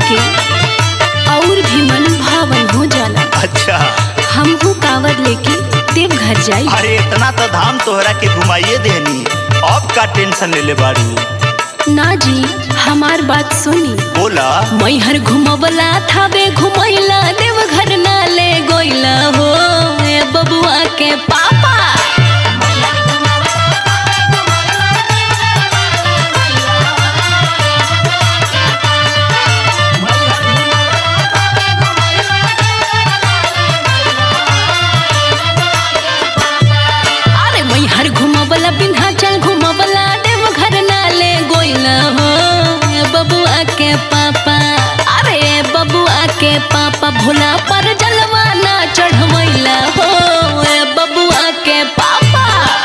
के और भी मन भावन हो जाला अच्छा हमहू कांवर लेके देव घर जाई अरे इतना तो धाम तोहरा के घुमाइए देनी अब का टेंशन ले ले बाड़ू ना जी हमार बात सुनी बोला मैहर घुमवला थावे घुमैला देव घर ना ले गोइला हो ए बबुआ के पापा अरे मैहर घुमवला विंध्याचल घुमवला देव घर ना ले गोइला हो ए बबुआ के पापा अरे बबुआ के पापा भोला पर जलवा ना चढ़वैला हो ए बबुआ के पापा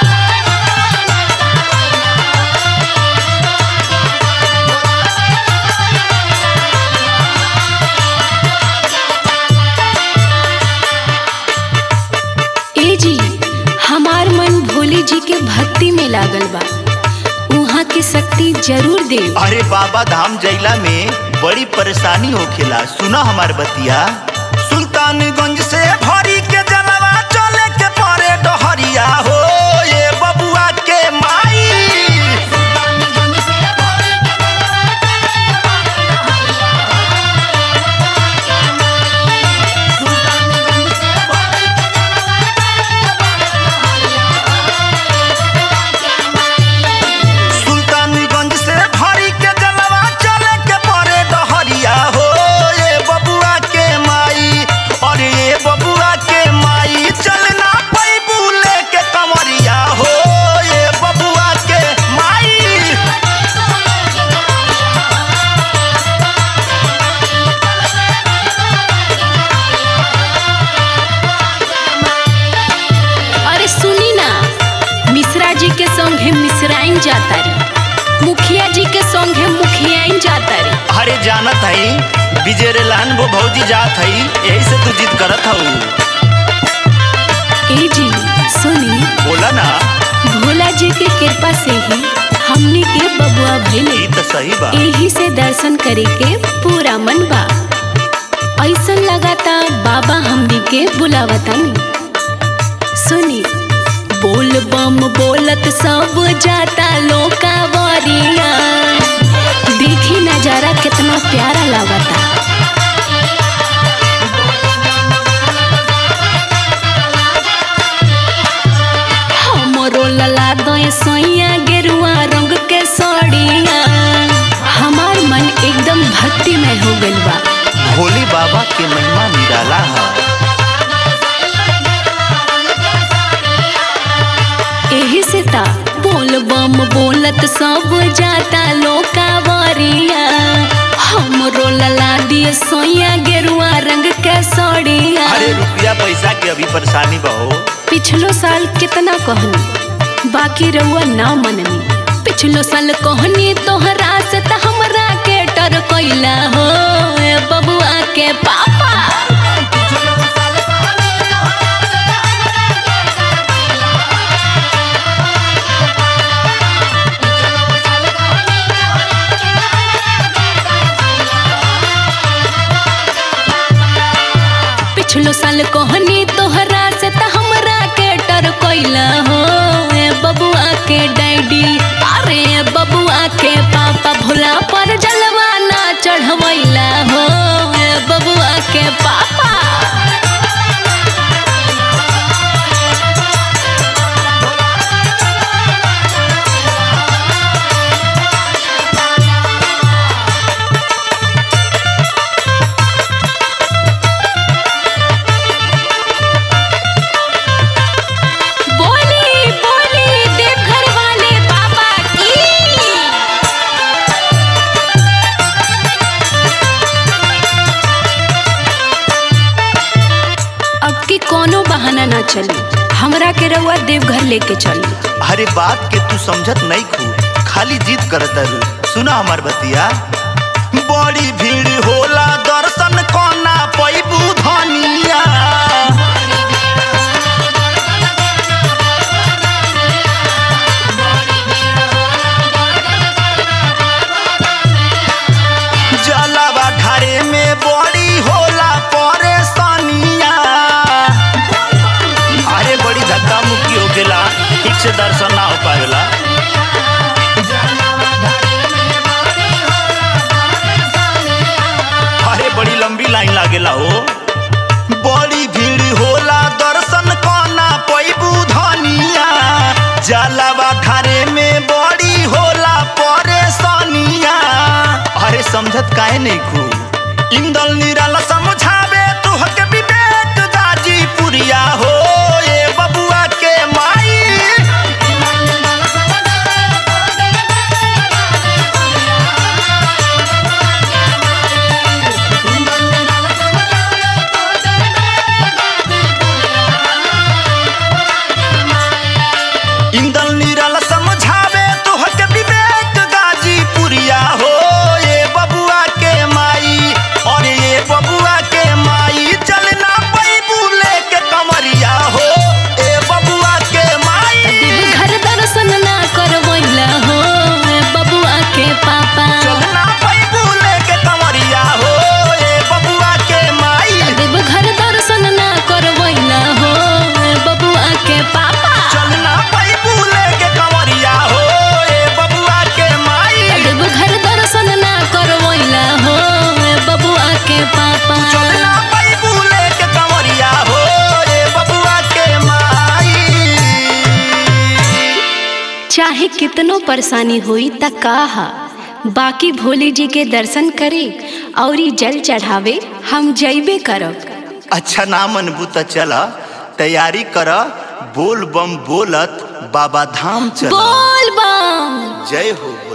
ए जी हमार मन भोले जी के भक्ति में लागल बा उहाँ की शक्ति जरूर दे अरे बाबा धाम जैला में बड़ी परेशानी होखेला सुना हमार बतिया सुल्तानगंज से भरी के जलवा चले के परे डहरिया हो ये बबुआ के माई सुल्तानगंज से भरी के जलवा चले के परे डहरिया हो ये बबुआ के माई अरे ये बबुआ के माई चलना पैबू लेके कमरिया हो ये बबुआ के माई अरे सुनी ना मिश्रा जी के संगे मिश्राइन जाता री मुखिया जी के संगे मुखियाइन जाता री अरे जानत हई विजय रेलान वो भौजी जात हई यही से तू जिद करत हऊ ए जी सुनी बोला ना भोला जी के कृपा से ही हमने के बबुआ भइले ई तो सही बा यही से दर्शन करे के पूरा मन बा ऐसन लगाता बाबा हमनी के बुलावतन सुनी बोल बम बोलत सब जाता लोका वरिया देखी नजारा कितना प्यारा लागता हमरो लला दय सैया गेरुआ रंग के सड़िया हमार मन एकदम भक्तिमय हो गइल बा भोले बाबा के महिमा निराला है एही से ता बोल बम बोलत सब जाता लोका वरिया हमरो लला दिए सोया गेरुआ रंग के सड़िया अरे रुपया पैसा के अभी परेशानी बहो पिछलो साल कितना कहनी बाकी रहुआ ना मननी पिछलो साल कहनी तोहरा से त हमरा के डर कैला हो ए बबुआ के पापा पिछलो साल कहनी तोहरा से त हमरा के डर कैला हो ए बबुआ के डैडी अरे ए बबुआ के पापा भोला पर जलवा ना चढ़वैला हो ए बबुआ के पापा बोली बोली देवघर वाले बाबा की अब की कोनो बहाना ना चली हमरा के रउआ देवघर लेके चली अरे बात के तू समझत नहीं खू खाली जिद करत रू सुना हमार बतिया बड़ी भीड़ होला दर्शन कोना पैबू धनिया जलावा ढारे से दर्शन ना हो पावेला अरे बड़ी लंबी लाइन लागेला हो बड़ी भीड़ होला दर्शन कना पैबू धनिया जलावा घरे में बड़ी होला परेशानिया अरे समझत काहे नहीं खू इंदल निराला समझावे तू हक विवेक दाजी पुरिया हो ए बबुआ के माई इंदल निरल समझावे तोहर के विवेक गाजी पुरिया हो ये बबुआ के माई और ये बबुआ के माई चलना पैबू लेके कमरिया हो ए बबुआ के माई घर दर्शन ना करवैला हो बबुआ के पापा चलना पैबू लेके कमरिया हो ए बबुआ के माई देव घर दर्शन ना करवैला हो बबुआ के पापा चलना पैबू लेके कमरिया हो ए बबुआ के माई देव घर दर्शन ना करवैला हो बबुआ के पापा चलना पैबू लेके कमरिया हो ए बबुआ के माई चाहे कितनो परेशानी हुई त काहा बाकी भोले जी के दर्शन करे और जल चढ़ावे हम जैबे करब अच्छा ना मनबू त चल तैयारी कर बोल बम बोलत बाबा धाम चल बोल बम जय हो